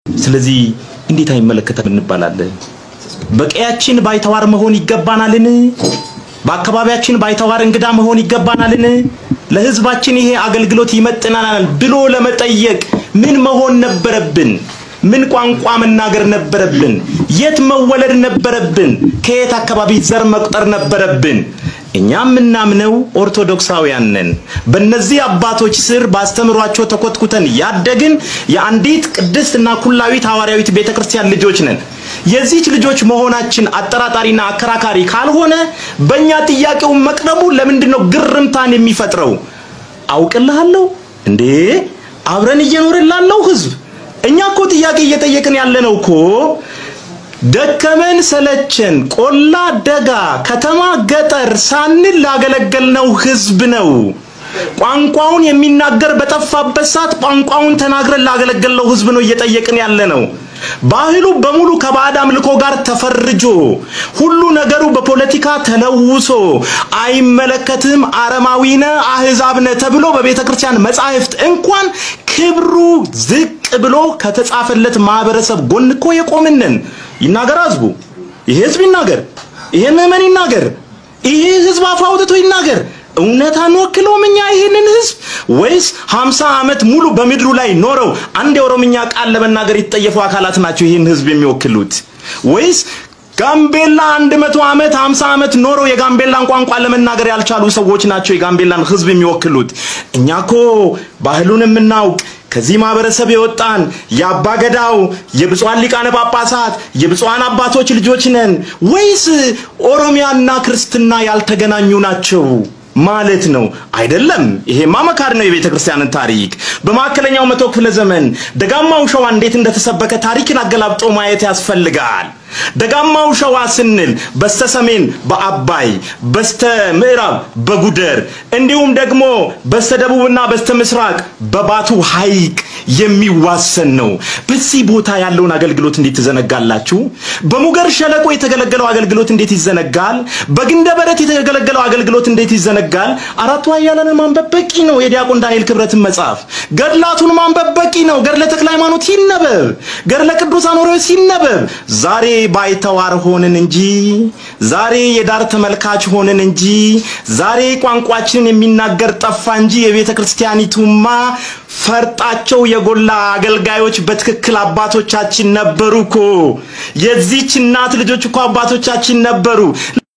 ስለዚህ እንዴት አይመለከተም እንባላለን? በቀያችን ባይተዋር መሆን ይገባናልን? በአካባቢያችን ባይተዋር እንግዳ መሆን ይገባናልን? ለህዝባችን ይሄ አገልግሎት ይመጥናናል ብሎ ለመጠየቅ ምን መሆን ነበረብን? ምን ቋንቋ መናገር ነበረብን? የት መወለድ ነበረብን? ከየት አካባቢ ዘር መቁጠር ነበረብን? እኛ የምናምነው ኦርቶዶክሳውያን ነን። በእነዚህ አባቶች ስር ባስተምሯቸው ተኮትኩተን ያደግን የአንዲት ቅድስትና ኩላዊት ሐዋርያዊት ቤተክርስቲያን ልጆች ነን። የዚች ልጆች መሆናችን አጠራጣሪና አከራካሪ ካልሆነ በእኛ ጥያቄው መቅረቡ ለምንድን ነው ግርምታን የሚፈጥረው? አውቅልሃለሁ እንዴ አብረን እየኖርን ላለው ህዝብ እኛ እኮ ጥያቄ እየጠየቅን ያለነው እኮ ደከመን ሰለቸን፣ ቆላ ደጋ፣ ከተማ ገጠር ሳንል ላገለገልነው ህዝብ ነው። ቋንቋውን የሚናገር በጠፋበት ሰዓት ቋንቋውን ተናግረን ላገለገልነው ህዝብ ነው እየጠየቅን ያለ ነው። ባህሉ በሙሉ ከባዕድ አምልኮ ጋር ተፈርጆ ሁሉ ነገሩ በፖለቲካ ተለውሶ አይመለከትም፣ አረማዊነ አህዛብነ ተብሎ በቤተ ክርስቲያን መጻሕፍት እንኳን ክብሩ ዝቅ ብሎ ከተጻፈለት ማህበረሰብ ጎን እኮ የቆምንን ይናገር ህዝቡ። ይሄ ህዝብ ይናገር፣ ይሄ ምዕመን ይናገር፣ ይሄ ህዝብ አፍ አውጥቶ ይናገር። እውነት አንወክለውም እኛ ይህንን ህዝብ ወይስ 50 ዓመት ሙሉ በምድሩ ላይ ኖረው አንድ የኦሮምኛ ቃል ለመናገር የተጠየፉ አካላት ናቸው ይህን ህዝብ የሚወክሉት? ወይስ ጋምቤላ 100 ዓመት 50 ዓመት ኖረው የጋምቤላን ቋንቋ ለመናገር ያልቻሉ ሰዎች ናቸው የጋምቤላን ህዝብ የሚወክሉት? እኛ እኮ ባህሉን የምናውቅ ከዚህ ማህበረሰብ የወጣን የአባገዳው የብፁዓን ሊቃነ ጳጳሳት የብፁዓን አባቶች ልጆች ነን ወይስ ኦሮሚያና ክርስትና ያልተገናኙ ናቸው ማለት ነው? አይደለም። ይሄማ መካድ ነው የቤተ ክርስቲያንን ታሪክ። በመካከለኛው መቶ ክፍለ ዘመን ደጋማው ሸዋ እንዴት እንደተሰበከ ታሪክን አገላብጦ ማየት ያስፈልጋል። ደጋማው ሸዋ ስንል በስተ ሰሜን በአባይ በስተ ምዕራብ በጉደር እንዲሁም ደግሞ በስተ ደቡብና በስተ ምስራቅ በባቱ ሐይቅ የሚዋሰን ነው። በዚህ ቦታ ያለውን አገልግሎት እንዴት ትዘነጋላችሁ? በሙገር ሸለቆ የተገለገለው አገልግሎት እንዴት ይዘነጋል? በግንደ በረት የተገለገለው አገልግሎት እንዴት ይዘነጋል? አራቱ ኃያላንን ማንበብ በቂ ነው። የዲያቆን ዳንኤል ክብረትን መጽሐፍ ገድላቱን ማንበብ በቂ ነው። ገድለ ተክለ ሃይማኖት ይነበብ፣ ገድለ ቅዱስ አኖሬዎስ ይነበብ። ዛሬ ባይተዋር ሆንን እንጂ ዛሬ የዳር ተመልካች ሆንን እንጂ ዛሬ ቋንቋችንን የሚናገር ጠፋ እንጂ የቤተ ክርስቲያኒቱማ ፈርጣቸው የጎላ አገልጋዮች በትክክል አባቶቻችን ነበሩ እኮ። የዚች እናት ልጆች እኮ አባቶቻችን ነበሩ።